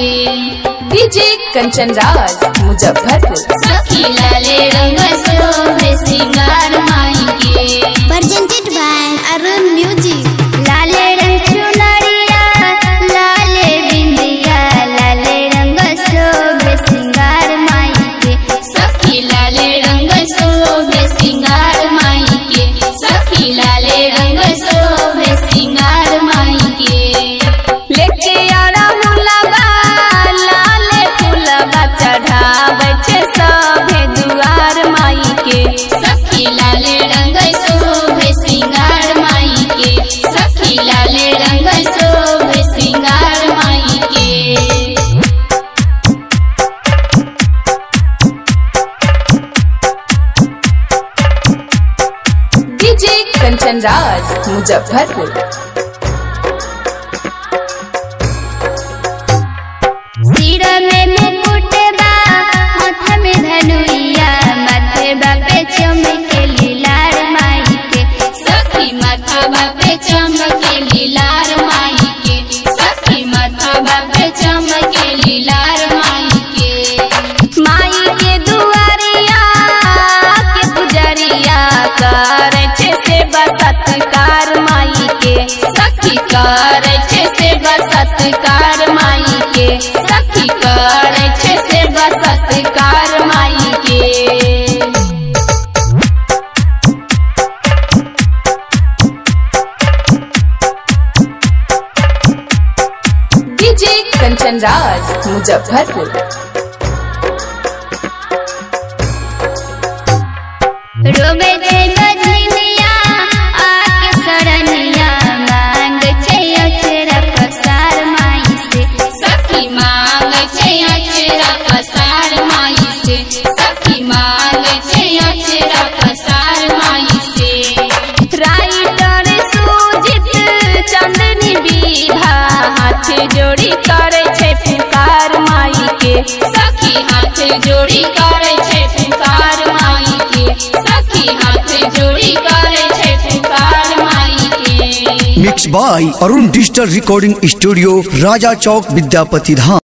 के डीजे कंचन राज मुजफ्फरपुर सखी लाले रंग शोभे सिंगार माई के presented by Arun Music. लाले रंग चुनरिया लाले बिंदिया लाले रंग शोभे सिंगार माई के सखी लाले रंग शोभे सिंगार माई के सखी लाले रंग शोभे सिंगार माई के लेके आरा मुलाबा लाले फुलबा चढ़ावे छे सभे दुआर माई के सखी लाले रंग शोभे सिंगार माई के सखी लाले रंग शोभे सिंगार माई के डीजे कंचन राज मुजफ्फरपुर सिर में मुकुट बा हाथ में धनुइया माथे बापे चमके लीलार माई के सखी माथा बापे चमके लीलार माई के सखी माथा बापे चमके लीलार माई के माई के दुआरिया के पुजरिया कर छे से बसत्कार माई के सखी कर छे से बसत्कार माई के सखी कर छे से बसत्कार माई के डीजे कंचन राज मुजफ्फरपुर रोबे छे गजनिया आके सरनिया मांग छे अचरा पसार माई से सखी मांग छे अचरा पसार माई से सखी मांग छे अचरा पसार माई से राइटर सुजित चंदनी विभा हाथ जोड़ी करे छे पुकार माई के सखी हाथ जोड़ी करे छे पुकार माई के सखी हाथ जोड़ी करे छे पुकार माई के mix by Arun digital recording studio Raja Chowk Vidyapati Dham